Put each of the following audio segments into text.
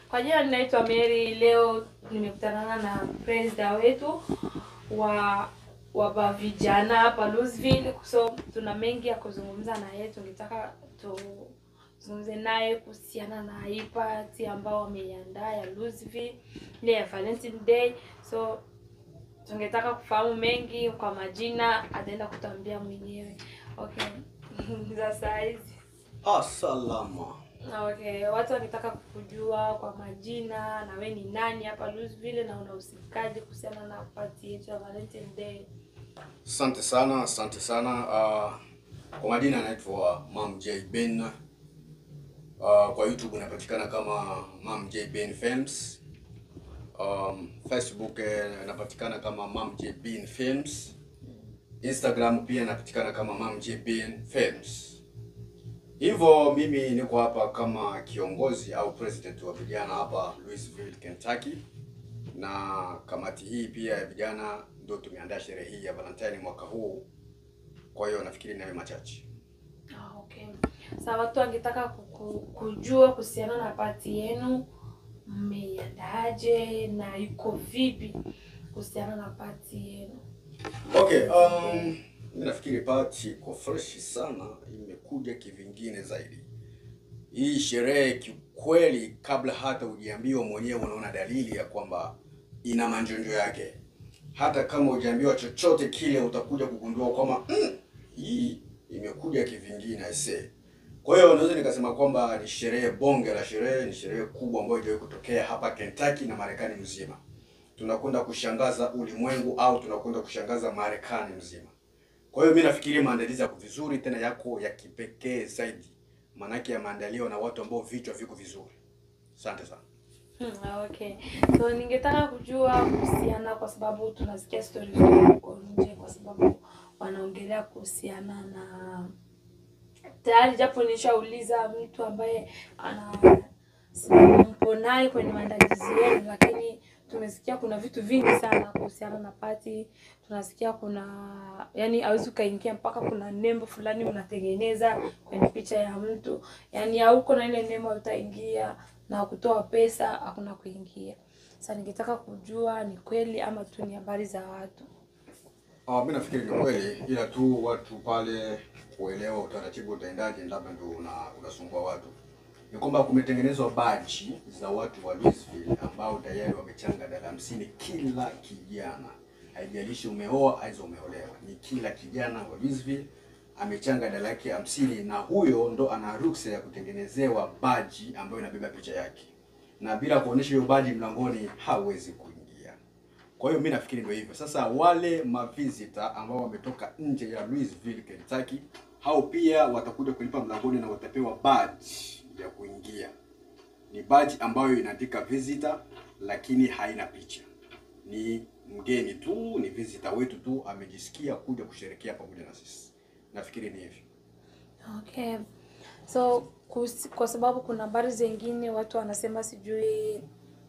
Kwa jina ninaitwa Mary. Leo nimekutana na president wetu wa wa vijana hapa Louisville, so tuna mengi ya kuzungumza na yeye. Tungetaka tuzungumze naye kuhusiana na hii party ambao wameiandaa ya Louisville ile ya Valentine Day, so tungetaka kufahamu mengi kwa majina, ataenda kutuambia mwenyewe. Okay, za saa hizi Asalama. Okay, watu wangetaka kujua kwa majina, na we ni nani hapa Louisville na unahusikaje kuhusiana na party yetu ya Valentine Day? Asante sana, asante sana. Uh, kwa majina anaitwa Mam J Ben. Uh, kwa YouTube inapatikana kama Mam J Ben Films. Um, Facebook eh, inapatikana kama Mam J Ben Films. Instagram pia inapatikana kama Mam J Ben Films. Hivyo mimi niko hapa kama kiongozi au president wa vijana hapa Louisville, Kentucky, na kamati hii pia ya vijana ndio tumeandaa sherehe hii ya Valentine mwaka huu. Kwa hiyo nafikiri nawe machache. Ah, okay. Sasa watu wangetaka kuku- kujua kuhusiana na party yenu, mmeiandaaje na iko vipi kuhusiana na party yenu? Okay, um, mimi nafikiri party iko fresh sana, imekuja kivingine zaidi. Hii sherehe kiukweli, kabla hata hujaambiwa mwenyewe, unaona dalili ya kwamba ina manjonjo yake. Hata kama hujaambiwa chochote kile, utakuja kugundua kwamba mm, hii imekuja kivingine aisee. Kwa hiyo naweza nikasema kwamba ni sherehe bonge la sherehe, ni sherehe kubwa ambayo haijawahi kutokea hapa Kentucky na Marekani mzima. Tunakwenda kushangaza ulimwengu au tunakwenda kushangaza Marekani mzima. Kwa hiyo mimi nafikiri maandalizi yako vizuri, tena yako ya kipekee zaidi, maanake yameandaliwa na watu ambao vichwa viko vizuri. Asante sana. Hmm, ah, okay. So ningetaka kujua kuhusiana, kwa sababu tunasikia stories huko nje, kwa sababu wanaongelea kuhusiana na tayari, japo nishauliza mtu ambaye ana mpo naye kwenye maandalizi yenu, lakini tumesikia kuna vitu vingi sana kuhusiana na party. Tunasikia kuna yani, hawezi ukaingia mpaka kuna nembo fulani unatengeneza kwenye picha ya mtu, yani hauko na ile nembo utaingia na kutoa pesa hakuna kuingia. Sasa ningetaka kujua ni kweli ama tu ni habari za watu. Ah, mimi nafikiri ni kweli, ila tu watu pale kuelewa utaratibu utaendaje, labda ndio una, unasumbua watu. Ni kwamba kumetengenezwa baji za watu wa Louisville ambao tayari wamechanga dala hamsini kila kijana, haijalishi umeoa aiza umeolewa, ni kila kijana wa Louisville amechanga dala yake hamsini, na huyo ndo ana ruksa ya kutengenezewa baji ambayo inabeba picha yake, na bila kuonesha hiyo baji mlangoni hawezi kuingia. Kwa hiyo mimi nafikiri ndio hivyo. Sasa wale mavisita ambao wametoka nje ya Louisville, Kentucky, hao pia watakuja kulipa mlangoni na watapewa badge ya kuingia. Ni badge ambayo inaandika visitor lakini haina picha. Ni mgeni tu, ni visitor wetu tu amejisikia kuja kusherekea pamoja na sisi. Nafikiri ni hivyo. Okay. So kusi, kwa sababu kuna habari zingine watu wanasema sijui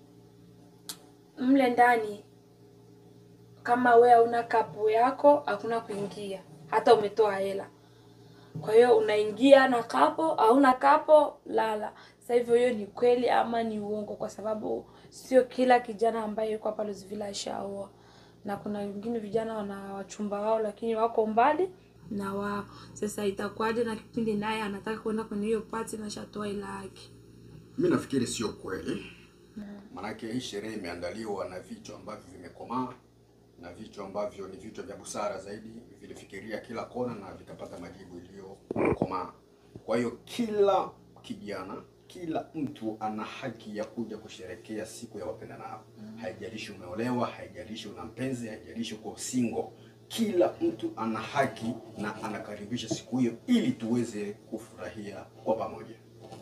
mle ndani kama we hauna kapu yako hakuna kuingia hata umetoa hela. Kwa hiyo unaingia na kapo, hauna kapo lala. Sasa hivyo hiyo ni kweli ama ni uongo? Kwa sababu sio kila kijana ambaye yuko hapa Louisville ashaoa, na kuna wengine vijana wana wachumba wao lakini wako mbali na wao. Sasa itakuwaje na kipindi naye anataka kwenda kwenye hiyo party na shatoa hela yake? Mimi nafikiri sio kweli. Maanake hii sherehe imeandaliwa na vichwa ambavyo vimekomaa na vichwa ambavyo ni vichwa vya busara zaidi, vilifikiria kila kona na vikapata majibu iliyokomaa. Kwa hiyo kila kijana, kila mtu ana haki ya kuja kusherekea siku ya wapendanao. Haijalishi umeolewa, haijalishi una mpenzi, haijalishi uko single. Kila mtu ana haki na anakaribisha siku hiyo ili tuweze kufurahia kwa pamoja.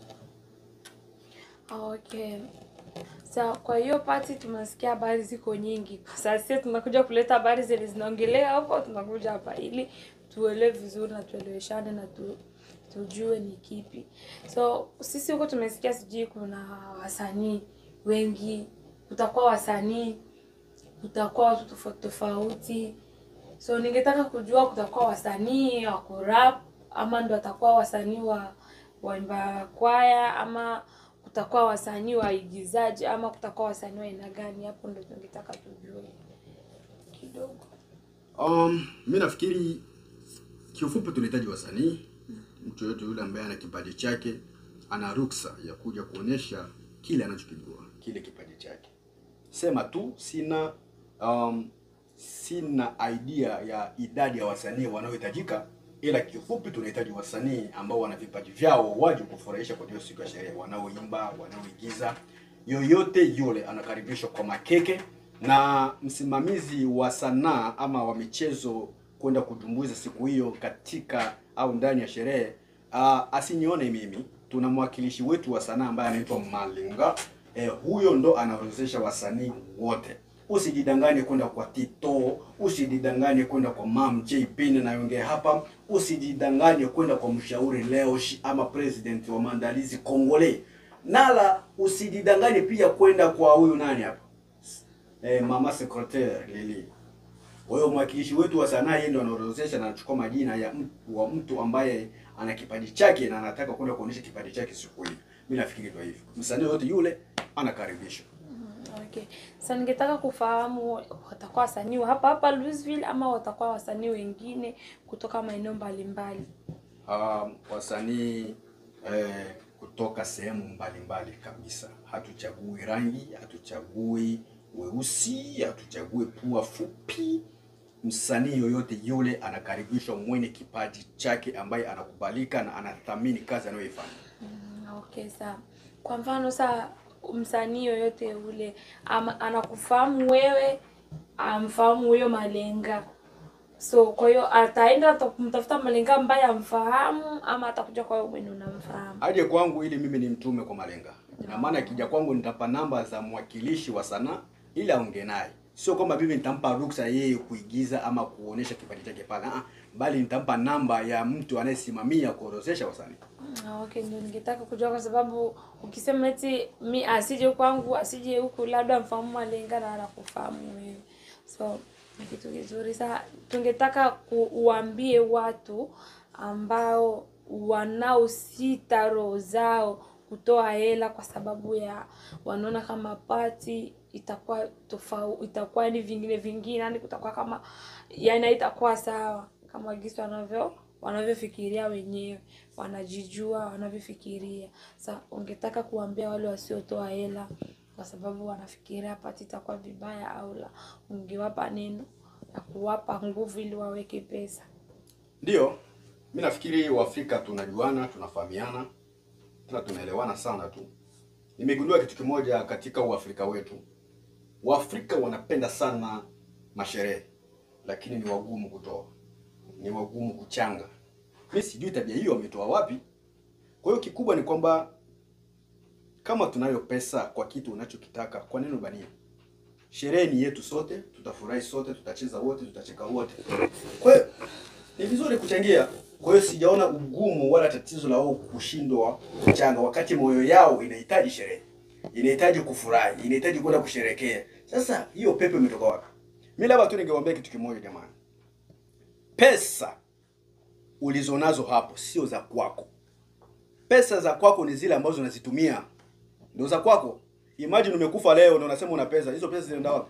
Okay. Sa kwa hiyo party tumesikia habari ziko nyingi. Sasa sisi tunakuja kuleta habari zenye zinaongelea hapo, tunakuja hapa ili tuelewe vizuri na tueleweshane na tu, tujue ni kipi. So sisi huko tumesikia sijui kuna wasanii wengi, kutakuwa wasanii, kutakuwa watu tofauti tofauti. So ningetaka kujua kutakuwa wasanii wa kurap ama ndo atakuwa wasanii wa waimba kwaya ama kutakuwa wasanii waigizaji ama kutakuwa wasanii wa aina gani? Hapo ndo tungetaka tujue kidogo. Um, mi nafikiri kiufupi tunahitaji wasanii. Mtu yoyote yule ambaye ana kipaji chake ana ruksa ya kuja kuonyesha kile anachokijua, kile kipaji chake. Sema tu sina um, sina idea ya idadi ya wasanii wanaohitajika, ila kiufupi tunahitaji wasanii ambao wana vipaji vyao waje kufurahisha kwa hiyo siku ya sherehe, wanaoimba, wanaoigiza, yoyote yule anakaribishwa kwa makeke, na msimamizi wa sanaa ama wa michezo kwenda kutumbuiza siku hiyo katika au ndani ya sherehe uh, asinione mimi. Tuna mwakilishi wetu wa sanaa ambaye anaitwa Malinga. Eh, huyo ndo anaorodhesha wasanii wote. Usijidanganye kwenda kwa Tito, usijidanganye kwenda kwa Mam J Pin naongea hapa, usijidanganye kwenda kwa mshauri Leosh ama president wa maandalizi Kongole. Nala usijidanganye pia kwenda kwa huyu nani hapa? Eh, mama secretary Lili. Kwa hiyo mwakilishi wetu wa sanaa yeye ndo anaorodhesha na anachukua majina ya mtu, wa mtu ambaye ana kipaji chake na anataka kwenda kuonyesha kipaji chake siku hiyo. Mimi nafikiri ndio hivyo. Msanii yote yule anakaribishwa. Okay. Sasa ningetaka kufahamu watakuwa wasanii wa hapa hapa Louisville ama watakuwa wasanii wengine kutoka maeneo mbalimbali? Um, wasanii eh, kutoka sehemu mbalimbali kabisa. Hatuchagui rangi, hatuchagui weusi, hatuchagui pua fupi. Msanii yoyote yule anakaribishwa, mwenye kipaji chake ambaye anakubalika na anathamini kazi anayoifanya. Mm, Okay, sawa. Kwa mfano saa msanii yoyote ule ama anakufahamu wewe, amfahamu huyo Malenga, so kwa hiyo ataenda ata- kumtafuta Malenga ambaye amfahamu ama atakuja kwa wewe mwenye unamfahamu? aje kwangu ili mimi ni mtume kwa Malenga. Ina maana akija kwangu nitapa namba za mwakilishi wa sanaa ili aongee naye, sio kwamba mimi nitampa ruksa yeye kuigiza ama kuonesha kipaji chake pale, ah, bali nitampa namba ya mtu anayesimamia kuorozesha wasanii. Ah, Okay, ndio ningetaka kujua kwa sababu ukisema eti mi asije kwangu asije huku, labda mfahamu Malenga na anakufahamu wewe, so ni kitu kizuri. Sasa tungetaka kuuambie watu ambao wanaosita roho zao kutoa hela kwa sababu ya wanaona kama pati itakuwa tofauti, itakuwa ni vingine vingine, yani kutakuwa kama yani haitakuwa sawa kama gisi wanavyo wanavyofikiria wenyewe, wanajijua wanavyofikiria. Sasa ungetaka kuambia wale wasiotoa hela kwa sababu wanafikiria pati itakuwa vibaya au la, ungewapa neno ya kuwapa nguvu ili waweke pesa? Ndio, mi nafikiri Waafrika tunajuana, tunafahamiana, tena tunaelewana sana tu. Nimegundua kitu kimoja katika Uafrika wetu, Waafrika wanapenda sana masherehe, lakini ni wagumu kutoa, ni wagumu kuchanga. Mi sijui tabia hiyo wametoa wapi. Kwa hiyo kikubwa ni kwamba kama tunayo pesa kwa kitu unachokitaka, kwa nini ubanie? Sherehe ni yetu sote, tutafurahi sote, tutacheza wote, tutacheka wote. Kwa hiyo ni vizuri kuchangia. Kwa hiyo sijaona ugumu wala tatizo la wao kushindwa kuchanga, wakati moyo yao inahitaji sherehe, inahitaji kufurahi, inahitaji kwenda kusherekea. Sasa hiyo pepe imetoka wapi? Mimi labda tu ningewaambia kitu kimoja jamani, pesa ulizonazo hapo sio za kwako. Pesa za kwako ni zile ambazo unazitumia, ndio za kwako. Imagine umekufa leo na unasema una pesa, hizo pesa zinaenda wapi?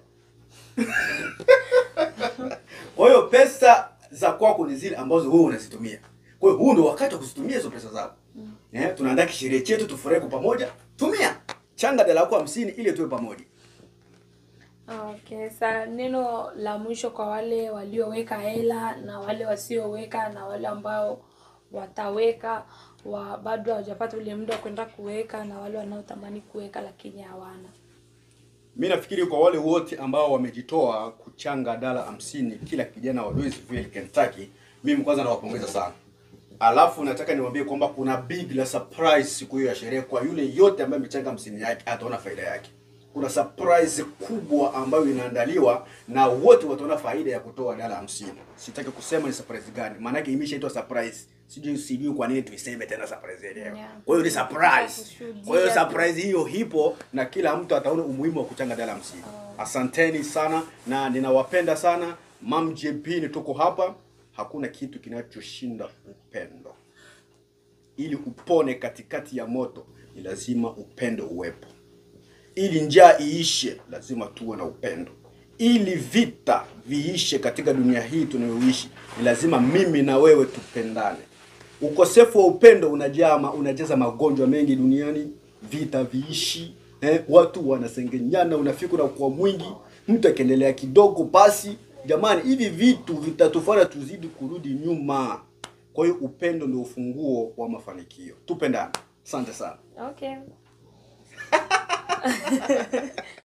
Kwa hiyo pesa za kwako ni zile ambazo wewe unazitumia. Kwa hiyo huu ndio wakati wa kuzitumia hizo pesa zako. Eh, tunaandaa kisherehe chetu tufurahi kwa pamoja. Tumia changa dala yako hamsini ili tuwe pamoja. Okay, sa neno la mwisho kwa wale walioweka hela na wale wasioweka na wale ambao wataweka wa bado hawajapata ule muda wa kwenda kuweka na wale wanaotamani kuweka lakini hawana. Mimi nafikiri kwa wale wote ambao wamejitoa kuchanga dala hamsini kila kijana wa Louisville, Kentucky, mimi kwanza nawapongeza sana. Alafu nataka niwaambie kwamba kuna big la surprise siku hiyo ya sherehe kwa yule yote ambaye amechanga hamsini yake ataona faida yake. Kuna surprise kubwa ambayo inaandaliwa na wote wataona faida ya kutoa dala hamsini. Sitaki kusema ni surprise gani, maana yake imeshaitwa surprise. Sijui sijui kwa nini tuiseme tena surprise yenyewe. Yeah. Kwa hiyo ni surprise. Kushuhudia Kwa hiyo tu. surprise hiyo hipo na kila mtu ataona umuhimu wa kuchanga dala hamsini. Asanteni sana na ninawapenda sana. Mam JP ni tuko hapa, hakuna kitu kinachoshinda upendo. Ili upone katikati ya moto, ni lazima upendo uwepo. Ili njaa iishe, lazima tuwe na upendo. Ili vita viishe katika dunia hii tunayoishi, ni lazima mimi na wewe tupendane. Ukosefu wa upendo unajaa ma- unajaza magonjwa mengi duniani, vita viishi, eh, watu wanasengenyana, unafiki unakuwa mwingi, mtu akiendelea kidogo basi. Jamani, hivi vitu vitatufanya tuzidi kurudi nyuma. Kwa hiyo upendo ndio ufunguo wa mafanikio. Tupendane. Asante sana. Okay.